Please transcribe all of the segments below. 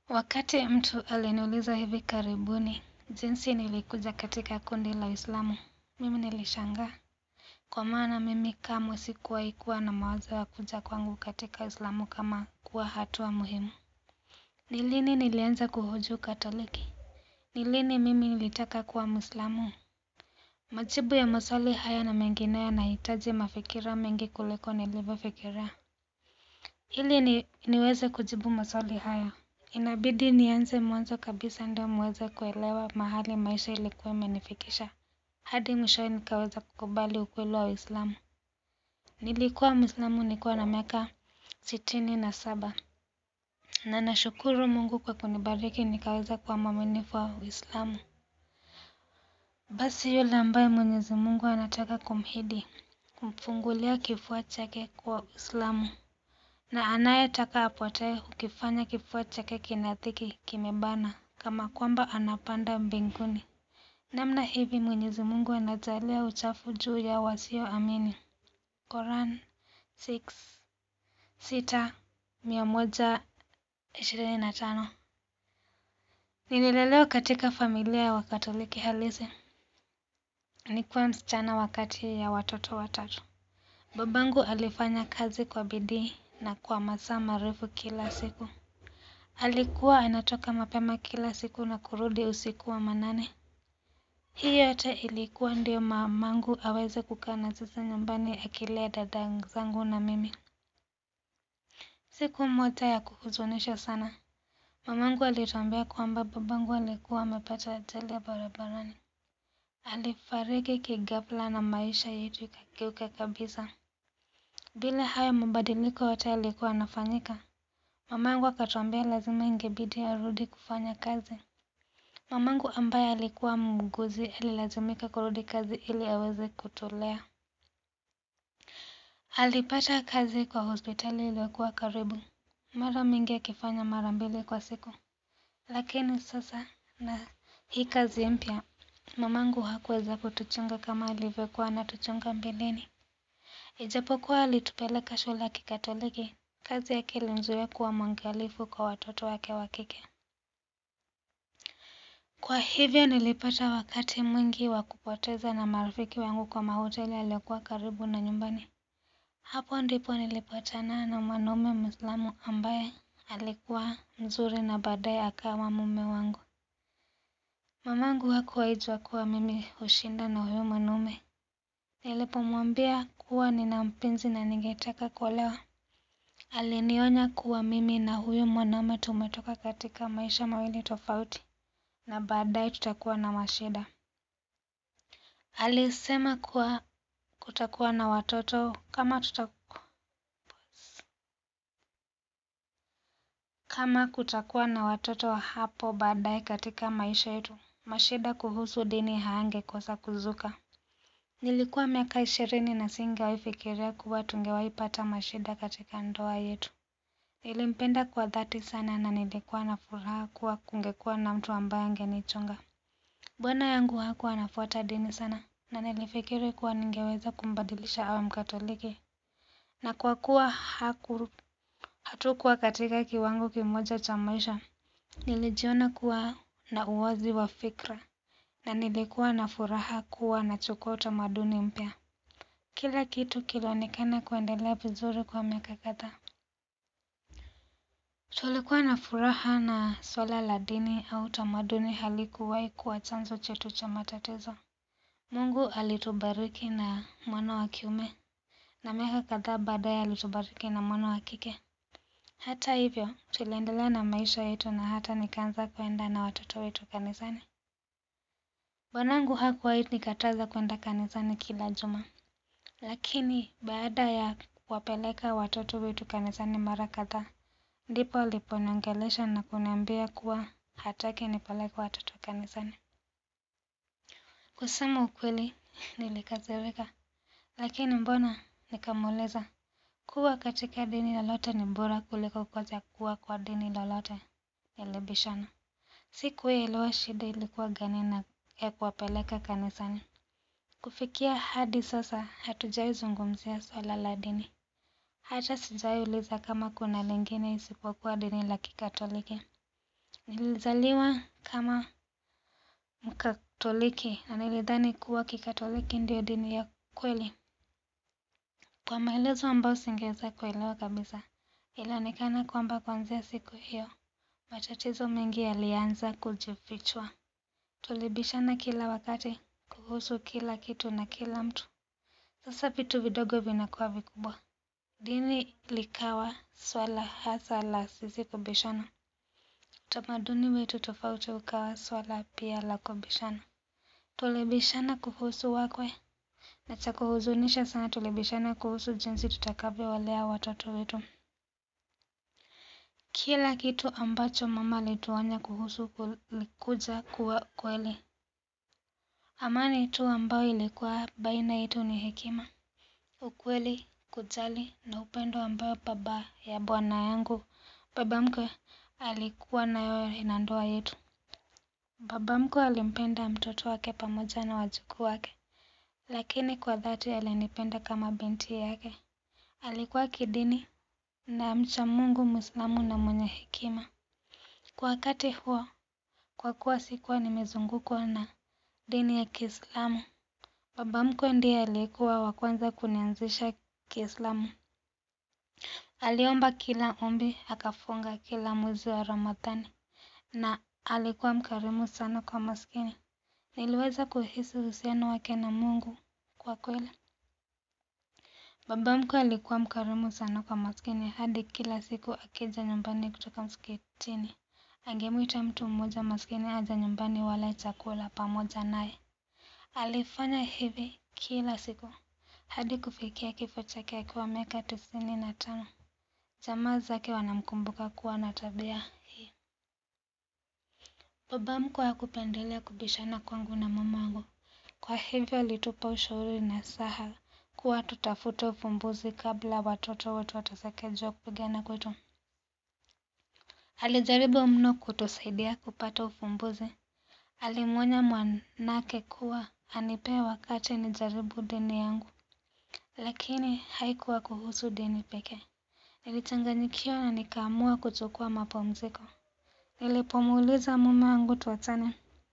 Wakati mtu aliniuliza hivi karibuni jinsi nilikuja katika kundi la Uislamu, mimi nilishangaa. Kwa maana mimi kamwe sikuwahi kuwa na mawazo ya kuja kwangu katika Uislamu kama kuwa hatua muhimu. Ni lini nilianza kuhoji ukatoliki? Ni lini mimi nilitaka kuwa Muislamu? Majibu ya maswali haya na mengineyo yanahitaji mafikira mengi kuliko nilivyofikiria. Ili ni, niweze kujibu maswali haya, inabidi nianze mwanzo kabisa ndio muweze kuelewa mahali maisha ilikuwa imenifikisha. Hadi mwishowe nikaweza kukubali ukweli wa Uislamu. Nilikuwa Muislamu nikiwa na miaka sitini na saba. Na nashukuru Mungu kwa kunibariki nikaweza kuwa mwaminifu wa Uislamu. Basi yule ambaye Mwenyezi Mungu anataka kumhidi, kumfungulia kifua chake kwa Uislamu. Na anayetaka apotee ukifanya kifua chake kinadhiki kimebana kama kwamba anapanda mbinguni. Namna hivi Mwenyezi Mungu anajalia uchafu juu ya wasioamini. Quran 6 sita mia moja ishirini na tano. Nililelewa katika familia ya wakatoliki halisi. Nilikuwa msichana wa kati ya watoto watatu. Babangu alifanya kazi kwa bidii na kwa masaa marefu kila siku. Alikuwa anatoka mapema kila siku na kurudi usiku wa manane. Hii yote ilikuwa ndio mamangu aweze kukaa na sisi nyumbani akilea dada zangu na mimi. Siku moja ya kuhuzunisha sana, mamangu alituambia kwamba babangu alikuwa amepata ajali ya barabarani. Alifariki kighafla na maisha yetu ikageuka kabisa. Bila hayo mabadiliko yote yalikuwa yanafanyika, mamangu akatuambia lazima ingebidi arudi kufanya kazi. Mamangu ambaye alikuwa muuguzi alilazimika kurudi kazi ili aweze kutulea. Alipata kazi kwa hospitali iliyokuwa karibu, mara mingi akifanya mara mbili kwa siku. Lakini sasa na hii kazi mpya, mamangu hakuweza kutuchunga kama alivyokuwa anatuchunga mbeleni. Ijapokuwa alitupeleka shule ya kikatoliki, kazi yake ilimzuia kuwa mwangalifu kwa watoto wake wa kike. Kwa hivyo nilipata wakati mwingi wa kupoteza na marafiki wangu kwa mahoteli yaliyokuwa karibu na nyumbani. Hapo ndipo nilipatana na mwanaume Muislamu ambaye alikuwa mzuri na baadaye akawa mume wangu. Mamangu hakuwahi jua kuwa mimi hushinda na huyo mwanaume. Nilipomwambia kuwa nina mpenzi na ningetaka kuolewa, alinionya kuwa mimi na huyo mwanaume tumetoka katika maisha mawili tofauti na baadaye tutakuwa na mashida. Alisema kuwa kutakuwa na watoto kama tuta kama kutakuwa na watoto wa hapo baadaye katika maisha yetu, mashida kuhusu dini hayangekosa kuzuka. Nilikuwa miaka ishirini na singewahi fikiria kuwa tungewahi pata mashida katika ndoa yetu. Nilimpenda kwa dhati sana na nilikuwa na furaha kuwa kungekuwa na mtu ambaye angenichunga. Bwana yangu hakuwa anafuata dini sana na nilifikiri kuwa ningeweza kumbadilisha awe mkatoliki. Na kwa kuwa haku hatukuwa katika kiwango kimoja cha maisha, nilijiona kuwa na uwazi wa fikra na nilikuwa na furaha kuwa nachukua utamaduni mpya. Kila kitu kilionekana kuendelea vizuri kwa miaka kadhaa. Tulikuwa na furaha na swala la dini au utamaduni halikuwahi kuwa chanzo chetu cha matatizo. Mungu alitubariki na mwana wa kiume na miaka kadhaa baadaye alitubariki na mwana wa kike. Hata hivyo, tuliendelea na maisha yetu na hata nikaanza kwenda na watoto wetu kanisani. Bwanangu hakuwahi nikataza kwenda kanisani kila juma. Lakini baada ya kuwapeleka watoto wetu kanisani mara kadhaa, ndipo aliponiongelesha na kuniambia kuwa hataki nipeleke watoto kanisani. Kusema ukweli, nilikasirika. Lakini mbona nikamuuliza kuwa katika dini lolote ni bora kuliko kukosa kuwa kwa dini lolote. Nilibishana. Sikuelewa shida ilikuwa gani na ya kuwapeleka kanisani. Kufikia hadi sasa hatujawahi zungumzia swala la dini. Hata sijawahi uliza kama kuna lingine isipokuwa dini la kikatoliki. Nilizaliwa kama mkatoliki na nilidhani kuwa kikatoliki ndio dini ya kweli. Kwa maelezo ambayo singeweza kuelewa kabisa, ilionekana kwamba kuanzia siku hiyo, matatizo mengi yalianza kujifichua. Tulibishana kila wakati kuhusu kila kitu na kila mtu. Sasa vitu vidogo vinakuwa vikubwa. Dini likawa swala hasa la sisi kubishana. Utamaduni wetu tofauti ukawa swala pia la kubishana. Tulibishana kuhusu wakwe na cha kuhuzunisha sana tulibishana kuhusu jinsi tutakavyowalea watoto wetu. Kila kitu ambacho mama alituonya kuhusu kulikuja kuwa kweli. Amani tu ambayo ilikuwa baina yetu ni hekima. Ukweli, kujali na upendo ambao baba ya bwana yangu. Baba mkwe alikuwa nayo na ndoa yetu. Baba mkwe alimpenda mtoto wake pamoja na wajukuu wake. Lakini kwa dhati alinipenda kama binti yake. Alikuwa kidini na mcha mungu mwislamu na mwenye hekima. Kwa wakati huo, kwa kuwa sikuwa nimezungukwa na dini ya kiislamu. Baba mkwe ndiye aliyekuwa wa kwanza kunianzisha kiislamu. Aliomba kila ombi, akafunga kila mwezi wa ramadhani. Na alikuwa mkarimu sana kwa maskini. Niliweza kuhisi uhusiano wake na mungu kwa kweli. Baba mkwe alikuwa mkarimu sana kwa maskini hadi kila siku akija nyumbani kutoka msikitini. Angemwita mtu mmoja maskini aje nyumbani wale chakula pamoja naye. Alifanya hivi kila siku. Hadi kufikia kifo chake akiwa miaka tisini na tano. Jamaa zake wanamkumbuka kuwa na tabia hii. Baba mkwe hakupendelea kubishana kwangu na mamangu. Kwa hivyo alitupa ushauri nasaha kuwa tutafute ufumbuzi kabla watoto wetu wateseke juu ya kupigana kwetu. Alijaribu mno kutusaidia kupata ufumbuzi. Alimwonya mwanake kuwa anipee wakati nijaribu dini yangu. Lakini haikuwa kuhusu dini pekee. Nilichanganyikiwa na nikaamua kuchukua mapumziko. Nilipomuuliza mume wangu tuachane.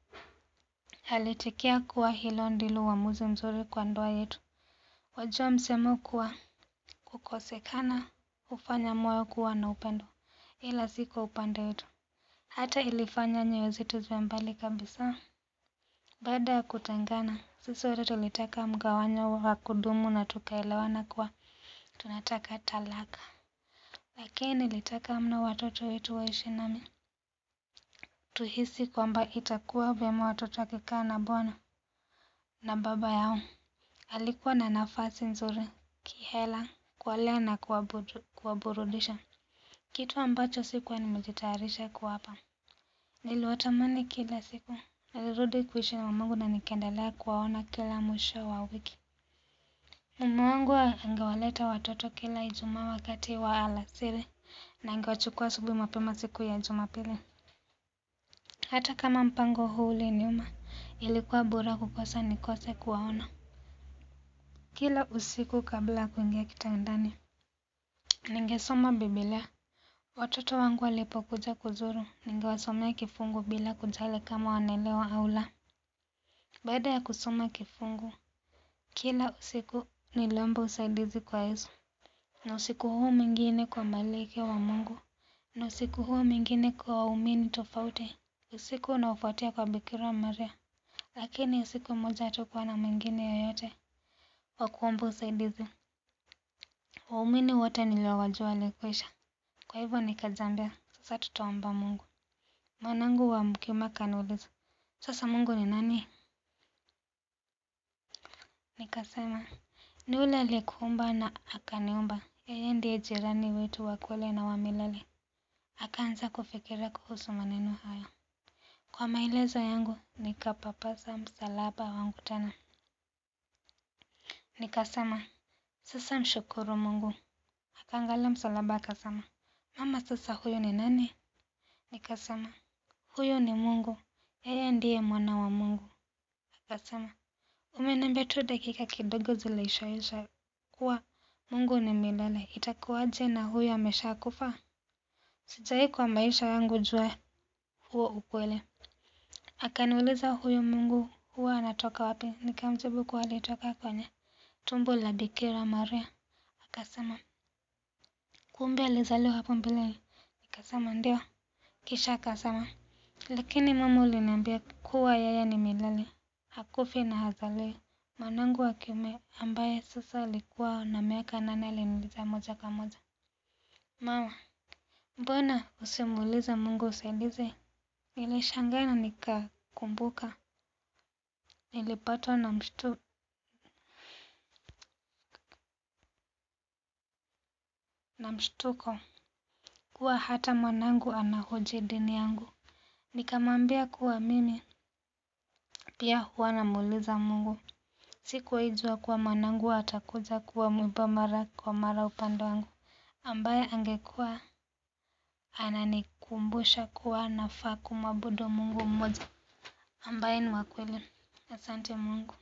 Aliitikia kuwa hilo ndilo uamuzi mzuri kwa ndoa yetu. Wajua msemo kuwa kukosekana hufanya moyo kuwa na upendo. Ila si kwa upande wetu. Hata ilifanya nyoyo zetu ziwe mbali kabisa. Baada ya kutengana, sisi wote tulitaka mgawanyo wa kudumu na tukaelewana kuwa tunataka talaka. Lakini nilitaka mno watoto wetu waishi nami. Tuhisi kwamba itakuwa vyema watoto wakikaa na bwana na baba yao. Alikuwa na nafasi nzuri, kihela, kuwalea na kuwaburudisha. Kitu ambacho sikuwa nimejitayarisha kuwapa. Niliwatamani kila siku. Nilirudi kuishi na mamangu na nikaendelea kuwaona kila mwisho wa wiki. Mume wangu angewaleta watoto kila ijumaa wakati wa alasiri na angewachukua asubuhi mapema siku ya jumapili. Hata kama mpango huu uliniuma, ilikuwa bora kukosa nikose kuwaona. Kila usiku kabla ya kuingia kitandani. Ningesoma biblia. Watoto wangu walipokuja kuzuru, ningewasomea kifungu bila kujali kama wanaelewa au la. Baada ya kusoma kifungu, kila usiku niliomba usaidizi kwa Yesu. Na usiku huo mwingine kwa malaika wa Mungu. Na usiku huo mwingine kwa waumini tofauti. Usiku unaofuatia kwa Bikira Maria. Lakini usiku mmoja hatukuwa na mwingine yoyote wa kuomba usaidizi. Waumini wote niliowajua walikwisha. Kwa hivyo nikajiambia, sasa tutaomba Mungu. Mwanangu wa mkiume akaniuliza, sasa Mungu ni nani? Nikasema, ni yule aliyekuumba na akaniumba. Yeye ndiye jirani wetu wa kweli na wa milele. Akaanza kufikiria kuhusu maneno hayo. Kwa maelezo yangu, nikapapasa msalaba wangu tena. Nikasema, sasa mshukuru Mungu. Akaangalia msalaba akasema, mama sasa huyu ni nani? Nikasema, huyu ni Mungu. Yeye ndiye mwana wa Mungu. Akasema, umeniambia tu dakika kidogo zilishaisha kuwa Mungu ni milele. Itakuwaje na huyu ameshakufa? Sijawahi kwa maisha yangu jua huo ukweli. Akaniuliza huyu Mungu huwa anatoka wapi? Nikamjibu kuwa alitoka kwenye tumbo la Bikira Maria. Akasema kumbe alizaliwa hapo mbeleni. Nikasema ndio. Kisha akasema lakini mama uliniambia kuwa yeye ni milele, hakufi na hazaliwi. Mwanangu wa kiume ambaye sasa alikuwa na miaka nane aliniuliza moja kwa moja, mama, mbona usimuulize Mungu usaidizi? Nilishangaa na nikakumbuka nilipatwa na mshtu na mshtuko kuwa hata mwanangu anahoji dini yangu. Nikamwambia kuwa mimi pia huwa namuuliza Mungu. Sikuwahi jua kuwa mwanangu atakuja kuwa mwiba mara kwa mara upande wangu, ambaye angekuwa ananikumbusha kuwa nafaa kumwabudu Mungu mmoja ambaye ni wa kweli. Asante Mungu.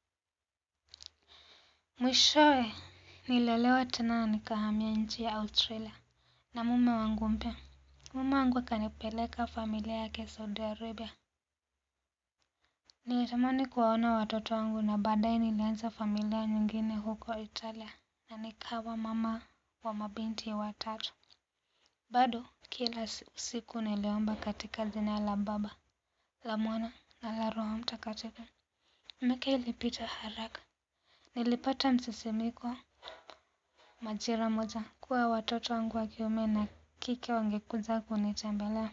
Mwishowe niliolewa tena na nikahamia nchi ya Australia na mume wangu mpya. Mume wangu akanipeleka familia yake Saudi Arabia. Nilitamani kuwaona watoto wangu na baadaye nilianza familia nyingine huko Italia na nikawa mama wa mabinti watatu. Bado kila usiku niliomba katika jina la Baba, la Mwana na la Roho Mtakatifu. Miaka ilipita haraka. Nilipata msisimiko majira moja kuwa watoto wangu wa kiume na kike wangekuja kunitembelea.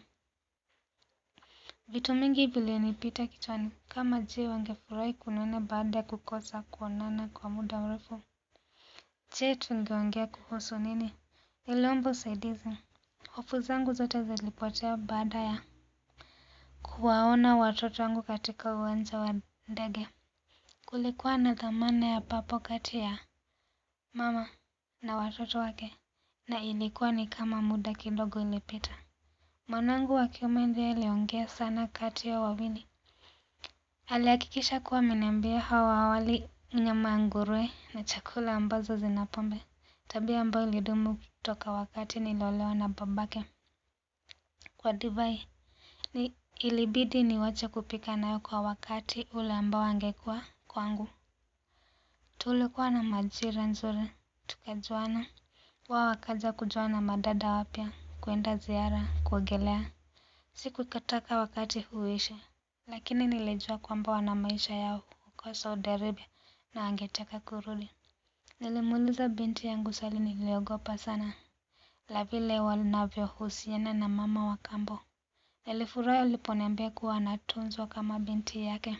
Vitu mingi vilinipita kichwani kama je wangefurahi kuniona baada ya kukosa kuonana kwa muda mrefu. Je tungeongea kuhusu nini? Niliomba usaidizi. Hofu zangu zote zilipotea baada ya kuwaona watoto wangu katika uwanja wa ndege. Kulikuwa na dhamana ya papo kati ya mama na watoto wake na ilikuwa ni kama muda kidogo ilipita. Mwanangu wa kiume ndiye aliongea sana kati ya wawili. Alihakikisha kuwa ameniambia hawa hawali nyama ya nguruwe na chakula ambazo zina pombe. Tabia ambayo ilidumu toka wakati niliolewa na babake. Kwa divai, ni ilibidi niwache kupika nayo kwa wakati ule ambao angekuwa kwangu. Tulikuwa na majira nzuri, tukajuana. Wao wakaja kujuana na madada wapya, kuenda ziara, kuogelea. Sikutaka wakati huu uishe, lakini nilijua kwamba wana maisha yao huko Saudi Arabia na wangetaka kurudi. Nilimuuliza binti yangu swali niliogopa sana, la vile wanavyohusiana na mama wa kambo. Nilifurahi aliponiambia kuwa anatunzwa kama binti yake.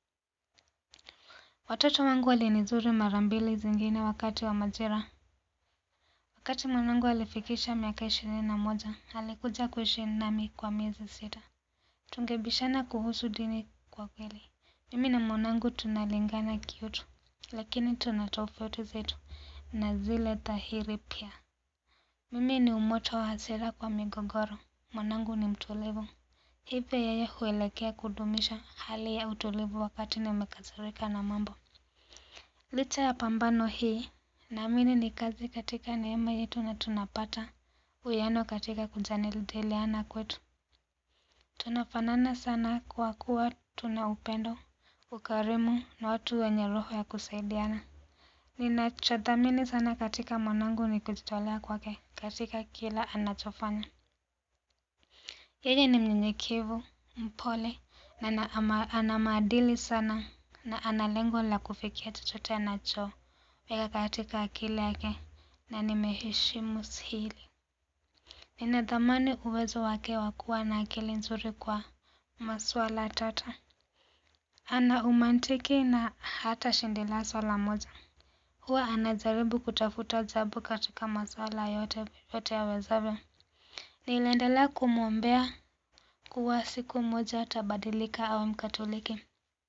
Watoto wangu walinizuru mara mbili zingine wakati wa majira. Wakati mwanangu alifikisha miaka ishirini na moja, alikuja kuishi nami kwa miezi sita. Tungebishana kuhusu dini kwa kweli. Mimi na mwanangu tunalingana kiutu, lakini tuna tofauti zetu na zile dhahiri pia. Mimi ni umoto wa hasira kwa migogoro. Mwanangu ni mtulivu. Hivyo yeye huelekea kudumisha hali ya utulivu wakati nimekasirika na mambo. Licha ya pambano hii, naamini ni kazi katika neema yetu na tunapata uwiano katika kujadiliana kwetu. Tunafanana sana kwa kuwa tuna upendo, ukarimu na watu wenye roho ya kusaidiana. Ninachodhamini sana katika mwanangu ni kujitolea kwake katika kila anachofanya. Yeye ni mnyenyekevu, mpole na ana maadili sana na ana lengo la kufikia chochote anachoweka katika akili yake na nimeheshimu hili. Ninadhamani uwezo wake wa kuwa na akili nzuri kwa masuala tata. Ana umantiki na hatashindilia swala moja. Huwa anajaribu kutafuta jawabu katika masuala yote yote awezavyo. Niliendelea kumwombea kuwa siku moja atabadilika awe mkatoliki.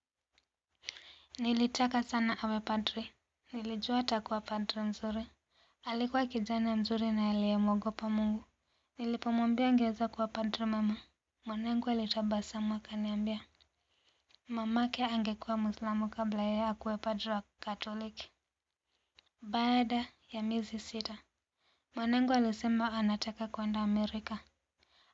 Nilitaka sana awe padri. Nilijua atakuwa padri mzuri. Alikuwa kijana mzuri na aliyemwogopa Mungu. Nilipomwambia angeweza kuwa padri mwema, mwanangu alitabasamu akaniambia mamake angekuwa Mwislamu kabla yeye akuwe padri wa Katoliki. Baada ya miezi sita, mwanangu alisema anataka kwenda Amerika.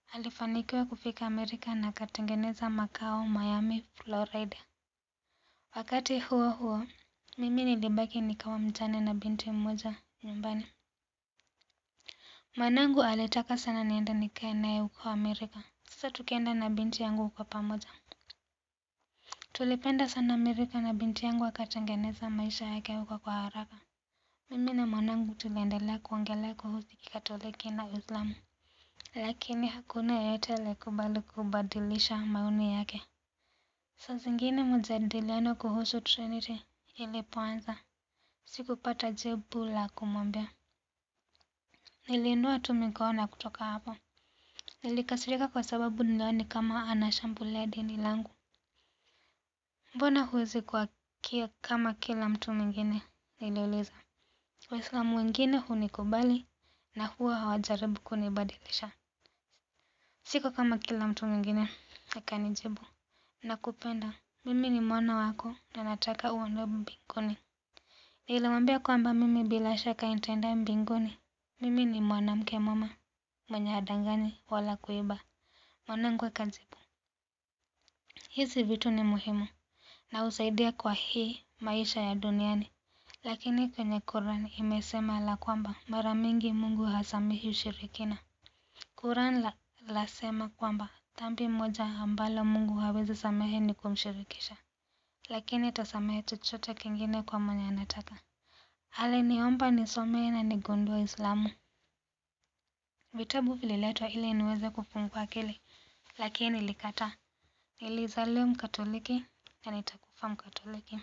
Alifanikiwa kufika Amerika na akatengeneza makao Miami, Florida. Wakati huo huo, mimi nilibaki nikawa mjane na binti mmoja nyumbani. Mwanangu alitaka sana niende nikae naye huko Amerika. Sasa tukaenda na binti yangu kwa pamoja. Tulipenda sana Amerika na binti yangu akatengeneza maisha yake huko kwa haraka. Mimi na mwanangu tuliendelea kuongelea kuhusu kikatoliki na Uislamu. Lakini hakuna yeyote aliyekubali kubadilisha maoni yake. Saa zingine mjadiliano kuhusu Trinity ilipoanza. Sikupata jibu la kumwambia. Niliinua tu mikono na kutoka hapo. Nilikasirika kwa sababu niliona ni kama anashambulia dini langu. Mbona huwezi kuwa kama kila mtu mwingine? Niliuliza. Waislamu wengine hunikubali na huwa hawajaribu kunibadilisha. Siko kama kila mtu mwingine, akanijibu. Nakupenda, mimi ni mwana wako na nataka uende mbinguni. Nilimwambia kwamba mimi bila shaka nitaenda mbinguni. Mimi ni mwanamke mwema, mwenye hadanganyi wala kuiba. Mwanangu akajibu. Hizi vitu ni muhimu na husaidia kwa hii maisha ya duniani. Lakini kwenye Quran imesema la kwamba mara mingi Mungu hasamehi ushirikina. Quran la, lasema kwamba dhambi moja ambalo Mungu hawezi samehe ni kumshirikisha. Lakini atasamehe chochote kingine kwa mwenye anataka. Aliniomba nisome na nigundue Uislamu. Vitabu vililetwa ili niweze kufungua akili, lakini nilikataa. Nilizaliwa Mkatoliki na nitakufa Mkatoliki.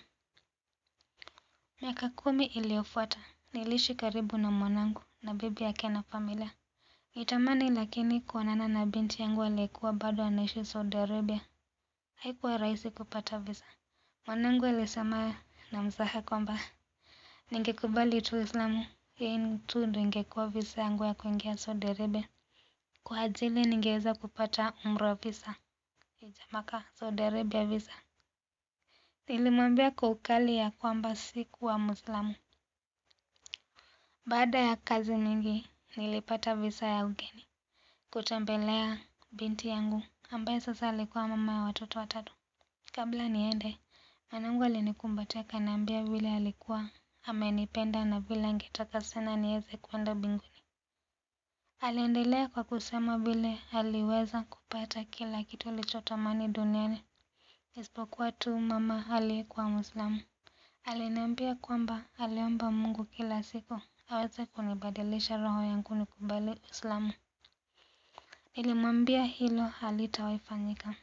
Miaka kumi iliyofuata, niliishi karibu na mwanangu na bibi yake na familia. Nitamani lakini kuonana na binti yangu aliyekuwa bado anaishi Saudi Arabia. Haikuwa rahisi kupata visa. Mwanangu alisema na mzaha kwamba ningekubali tu Uislamu, hii tu ndio ingekuwa visa yangu ya kuingia Saudi Arabia. Kwa ajili ningeweza kupata umra visa. Ijamaka Saudi Arabia visa. Nilimwambia kwa ukali ya kwamba sikuwa Muislamu. Baada ya kazi mingi, nilipata visa ya ugeni. Kutembelea binti yangu, ambaye sasa alikuwa mama ya watoto watatu. Kabla niende, mwanangu alinikumbatia akaniambia vile alikuwa amenipenda na vile angetaka sana niweze kwenda mbinguni. Aliendelea kwa kusema vile aliweza kupata kila kitu alichotamani duniani. Isipokuwa tu mama aliyekuwa Muislamu. Aliniambia kwamba aliomba Mungu kila siku aweze kunibadilisha roho yangu nikubali Uislamu. Nilimwambia hilo halitawahi fanyika.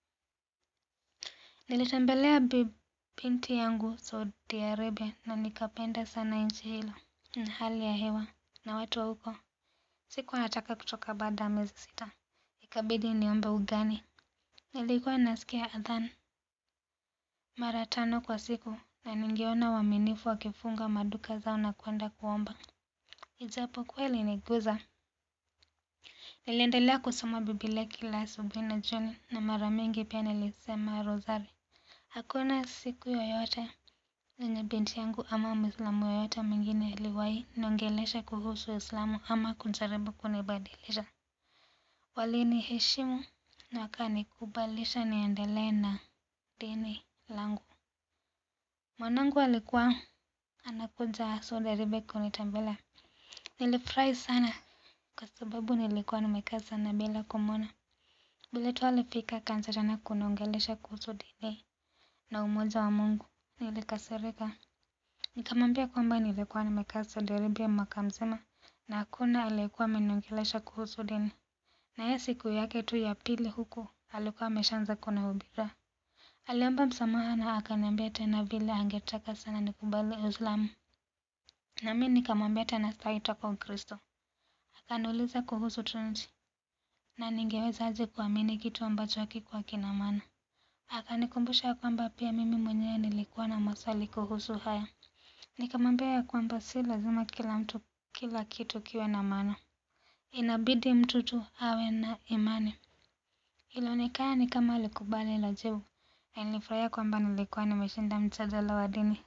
Nilitembelea binti yangu Saudi Arabia na nikapenda sana nchi hilo na hali ya hewa na watu wa huko. Sikuwa nataka kutoka baada ya miezi sita. Ikabidi niombe ugani. Nilikuwa nasikia adhan mara tano kwa siku na ningeona waaminifu wakifunga maduka zao na kwenda kuomba. Ijapokuwa iliniguza. Niliendelea kusoma Biblia kila asubuhi na jioni na mara mingi pia nilisema rozari. Hakuna siku yoyote yenye binti yangu ama Muislamu yoyote mwingine aliwahi niongelesha kuhusu Uislamu ama kujaribu kunibadilisha. Waliniheshimu na wakanikubalisha niendelee na dini langu. Mwanangu alikuwa anakuja Saudi Arabia kunitembelea. Nilifurahi sana kwa sababu nilikuwa nimekaa sana bila kumwona. Vile tu alifika akaanza tena kuniongelesha kuhusu dini na umoja wa Mungu. Nilikasirika. Nikamwambia kwamba nilikuwa nimekaa Saudi Arabia mwaka mzima na hakuna aliyekuwa ameniongelesha kuhusu dini. Na yeye siku yake tu ya pili huku alikuwa ameshaanza kunihubiria. Aliomba msamaha na akaniambia tena vile angetaka sana nikubali Uislamu. Na mimi nikamwambia tena sitaki toka Ukristo. Akaniuliza kuhusu Trinity na ningewezaje kuamini kitu ambacho hakikuwa kina maana. Akanikumbusha kwamba pia mimi mwenyewe nilikuwa na maswali kuhusu haya. Nikamwambia ya kwamba si lazima kila mtu kila kitu kiwe na maana. Inabidi mtu tu awe na imani. Ilionekana ni kama alikubali hilo jibu. Na nilifurahia kwamba nilikuwa nimeshinda mjadala wa dini.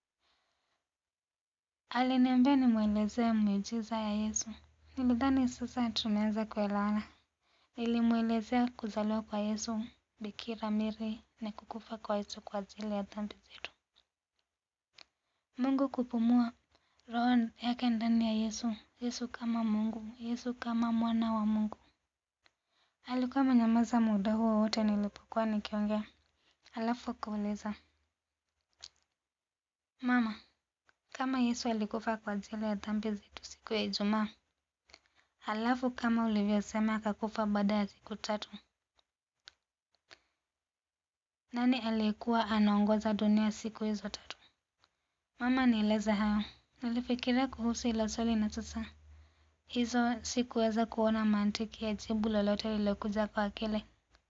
Aliniambia nimwelezee miujiza ya Yesu. Nilidhani sasa tumeanza kuelewana. Nilimwelezea kuzaliwa kwa Yesu, Bikira Mary na kukufa kwa Yesu kwa ajili ya dhambi zetu. Mungu kupumua roho yake ndani ya Yesu, Yesu kama Mungu, Yesu kama mwana wa Mungu. Alikuwa amenyamaza muda huo wote nilipokuwa nikiongea. Alafu akauliza, Mama, kama Yesu alikufa kwa ajili ya dhambi zetu siku ya Ijumaa, halafu kama ulivyosema akakufa baada ya siku tatu, nani aliyekuwa anaongoza dunia siku hizo tatu? Mama, nieleze hayo. Nilifikiria kuhusu hilo swali na sasa hizo sikuweza kuona mantiki ya jibu lolote lililokuja kwa akili.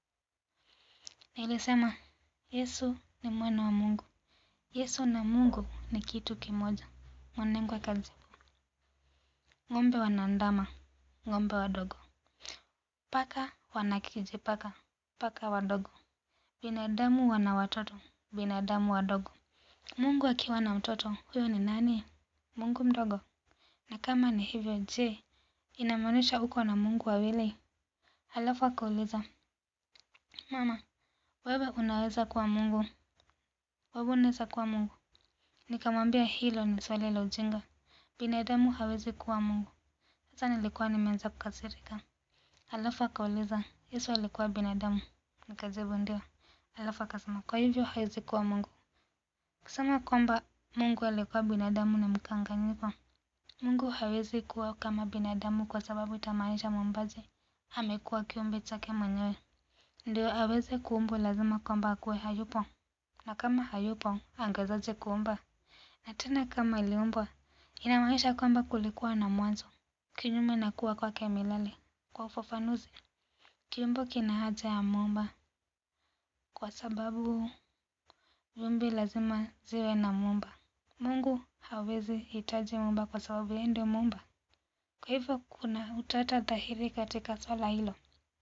Nilisema, Yesu ni mwana wa Mungu. Yesu na Mungu ni kitu kimoja. Mwanangu akajibu, ng'ombe wana ndama, ng'ombe wadogo. Paka wana kijipaka, paka wadogo. Binadamu wana watoto, binadamu wadogo. Mungu akiwa na mtoto, huyo ni nani? Mungu mdogo. Na kama ni hivyo, je, inamaanisha uko na Mungu wawili? Halafu akauliza, Mama, wewe unaweza kuwa Mungu? Wewe unaweza kuwa Mungu? Nikamwambia hilo ni swali la ujinga. Binadamu hawezi kuwa Mungu. Sasa nilikuwa nimeanza kukasirika. Halafu akauliza, Yesu alikuwa binadamu? Nikajibu ndio. Halafu akasema, kwa hivyo hawezi kuwa Mungu. Kusema kwamba Mungu alikuwa binadamu ni mkanganyiko. Mungu hawezi kuwa kama binadamu kwa sababu itamaanisha muumbaji amekuwa kiumbe chake mwenyewe. Ndio aweze kuumbwa lazima kwamba akuwe hayupo. Na kama hayupo, angewezaje kuumba? Na tena kama aliumbwa, inamaanisha kwamba kulikuwa na mwanzo, kinyume na kuwa kwake milele. Kwa ufafanuzi, kiumbe kina haja ya muumba kwa sababu viumbe lazima ziwe na muumba. Mungu hawezi hitaji muumba kwa sababu yeye ndio muumba. Kwa hivyo kuna utata dhahiri katika swala hilo.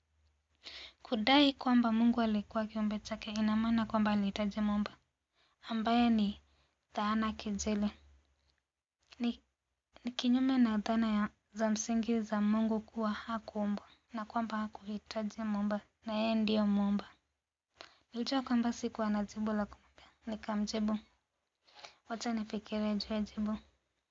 Kudai kwamba Mungu alikuwa kiumbe chake ina maana kwamba alihitaji muumba ambaye ni dhana kejeli. Ni, ni kinyume na dhana ya za msingi za Mungu kuwa hakuumbwa na kwamba hakuhitaji muumba na yeye ndiyo muumba. Nilijua kwamba sikuwa na jibu la kumwambia, nikamjibu, wacha nifikirie juu ya jibu.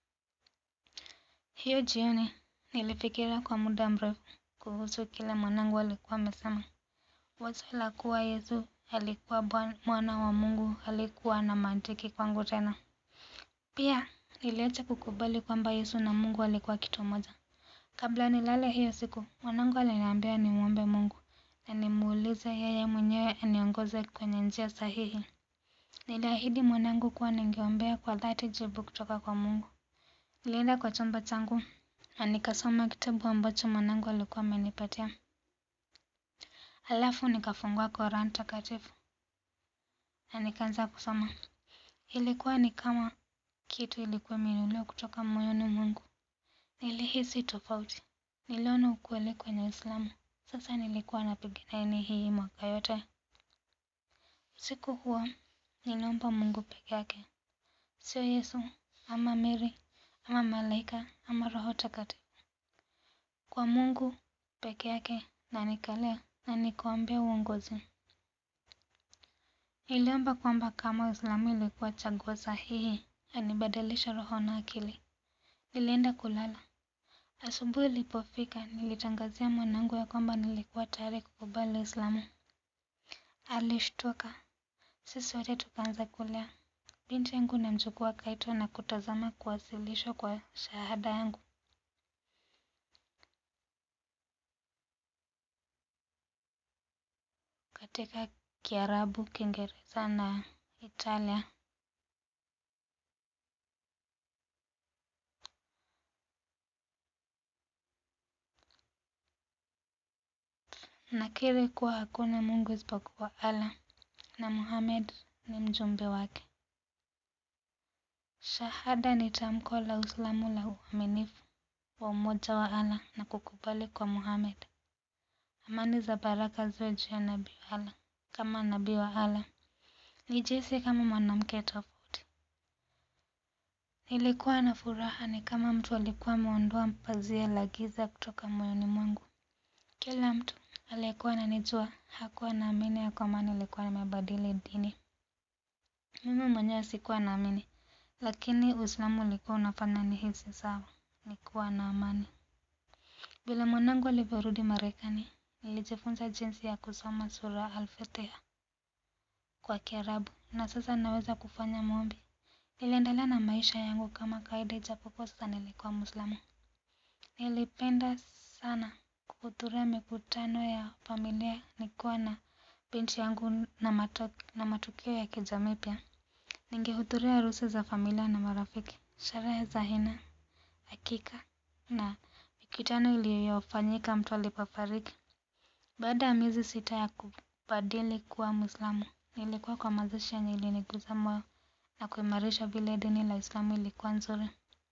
Hiyo jioni nilifikiria kwa muda mrefu kuhusu kile mwanangu alikuwa amesema. Wazo la kuwa Yesu alikuwa mwana wa Mungu halikuwa na mantiki kwangu tena. Pia niliacha kukubali kwamba Yesu na Mungu alikuwa kitu moja. Kabla nilale hiyo siku, mwanangu aliniambia nimwombe Mungu na nimuulize yeye mwenyewe aniongoze kwenye njia sahihi. Niliahidi mwanangu kuwa ningeombea kwa dhati jibu kutoka kwa Mungu. Nilienda kwa chumba changu na nikasoma kitabu ambacho mwanangu alikuwa amenipatia. Halafu nikafungua Koran takatifu na nikaanza kusoma. Ilikuwa ni kama kitu ilikuwa imeinuliwa kutoka moyoni mwangu. Nilihisi tofauti. Niliona ukweli kwenye Uislamu. Sasa nilikuwa napigania hii mwaka yote. Usiku huo niliomba Mungu peke yake, sio Yesu ama Mary ama malaika ama Roho Takatifu. Kwa Mungu peke yake na nikalia na nikaombea uongozi. Niliomba kwamba kama Uislamu ilikuwa chaguo sahihi, anibadilisha roho na akili. Nilienda kulala. Asubuhi ilipofika, nilitangazia mwanangu ya kwamba nilikuwa tayari kukubali Uislamu. Alishtuka. Sisi wote tukaanza kulia. Binti yangu na mjukuu akaitwa na kutazama kuwasilishwa kwa shahada yangu. katika Kiarabu, Kiingereza na Italia. Nakiri kuwa hakuna Mungu isipokuwa Allah na Muhammad ni mjumbe wake. Shahada ni tamko la Uislamu la uaminifu wa umoja wa Allah na kukubali kwa Muhammad. Amani za baraka ziwe juu ya nabii wa Allah kama nabii wa Allah. Nijihisi kama mwanamke tofauti. Nilikuwa na furaha ni kama mtu alikuwa ameondoa pazia la giza kutoka moyoni mwangu. Kila mtu aliyekuwa ananijua hakuwa naamini ya kwamba nilikuwa nimebadili dini. Mimi mwenyewe sikuwa naamini, lakini Uislamu ulikuwa unafanya nihisi sawa, nikuwa na amani. Vile mwanangu alivyorudi Marekani, nilijifunza jinsi ya kusoma sura Al-Fatiha kwa Kiarabu na sasa naweza kufanya maombi. Niliendelea na maisha yangu kama kawaida ijapokuwa sasa nilikuwa Muislamu. Nilipenda sana kuhudhuria mikutano ya familia nikiwa na binti yangu na, mato, na matukio ya kijamii pia. Ningehudhuria harusi za familia na marafiki, sherehe za hina, hakika na mikutano iliyofanyika mtu alipofariki. Baada ya miezi sita ya kubadili kuwa Muislamu, nilikuwa kwa mazishi yenye iliniguza moyo na kuimarisha vile dini la Uislamu ilikuwa nzuri.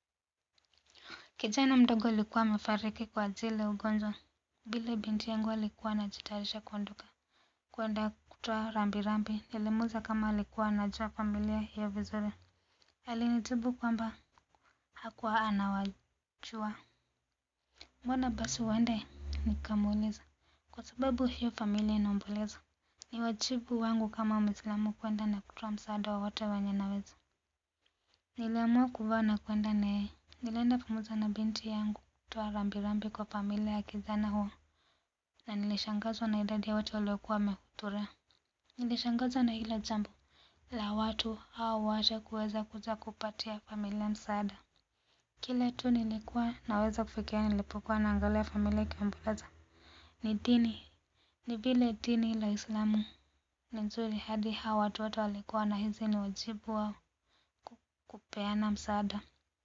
Kijana mdogo alikuwa amefariki kwa ajili ya ugonjwa. Vile binti yangu alikuwa anajitayarisha kuondoka kwenda kutoa rambirambi, nilimuuliza kama alikuwa anajua familia hiyo vizuri. Alinijibu kwamba hakuwa anawajua. Mbona basi uende? Nikamuuliza. Kwa sababu hiyo familia inaomboleza. Ni wajibu wangu kama Muislamu kwenda na kutoa msaada wowote wenye naweza. Niliamua kuvaa na kwenda naye. Nilienda pamoja na binti yangu kutoa rambirambi kwa familia ya kijana huo na nilishangazwa na idadi ya watu waliokuwa wamehudhuria. Nilishangazwa na hilo jambo la watu hao wote kuweza kuja kupatia familia msaada. Kile tu nilikuwa naweza kufikiria nilipokuwa naangalia familia ikiomboleza ni dini, ni vile dini la Uislamu ni nzuri hadi hao watu wote walikuwa wanahisi ni wajibu wao kupeana msaada.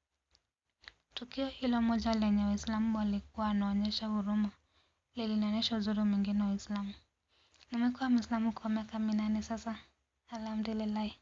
Tukio hilo moja lenye Waislamu walikuwa wanaonyesha huruma lilinionyesha uzuri mwingine wa Uislamu. Nimekuwa Muislamu kwa miaka minane sasa, alhamdulillahi.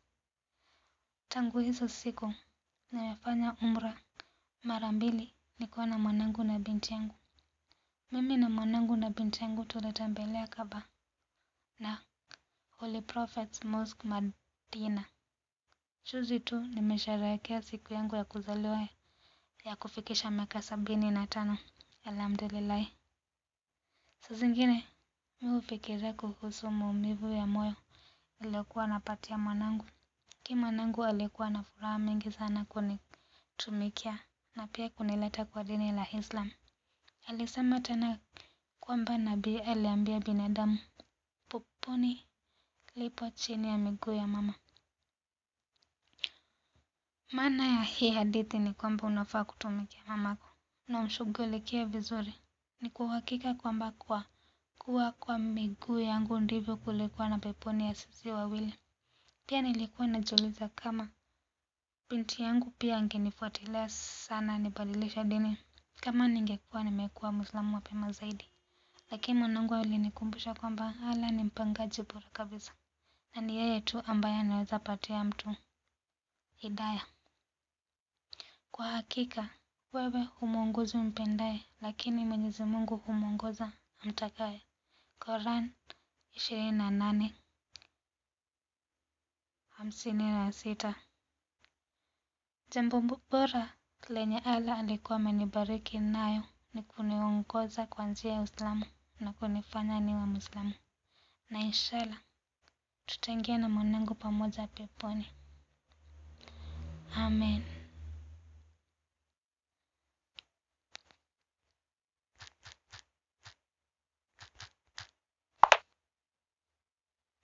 Tangu hizo siku nimefanya umra mara mbili nikiwa na mwanangu na binti yangu. Mimi na mwanangu na binti yangu tulitembelea Kaaba na Holy Prophet Mosque Madina. Juzi tu nimesherehekea siku yangu ya kuzaliwa ya kufikisha miaka sabini na tano. Alhamdulillahi. Saa zingine mi hufikiria kuhusu maumivu ya moyo niliyokuwa napatia mwanangu. Lakini mwanangu alikuwa na furaha mingi sana kunitumikia na pia kunileta kwa dini la Islam. Alisema tena kwamba nabii aliambia binadamu peponi lipo chini ya miguu ya mama. Maana ya hii hadithi ni kwamba unafaa kutumikia mamako na umshughulikie vizuri. Ni kwa uhakika kwamba kwa kuwa kwa miguu yangu ndivyo kulikuwa na peponi ya sisi wawili. Pia nilikuwa najiuliza kama binti yangu pia angenifuatilia sana nibadilishe dini kama ningekuwa nimekuwa Muislamu mapema zaidi. Lakini mwanangu alinikumbusha kwamba Allah ni mpangaji bora kabisa na ni yeye tu ambaye anaweza patia mtu hidaya. Kwa hakika wewe humwongozi umpendaye lakini Mwenyezi Mungu humwongoza amtakaye. Quran ishirini na nane hamsini na sita. Jambo bora lenye Allah alikuwa amenibariki nayo ni kuniongoza kwa njia ya Uislamu na kunifanya niwe Muislamu. Na inshallah tutaingia na mwanangu pamoja peponi. Amen.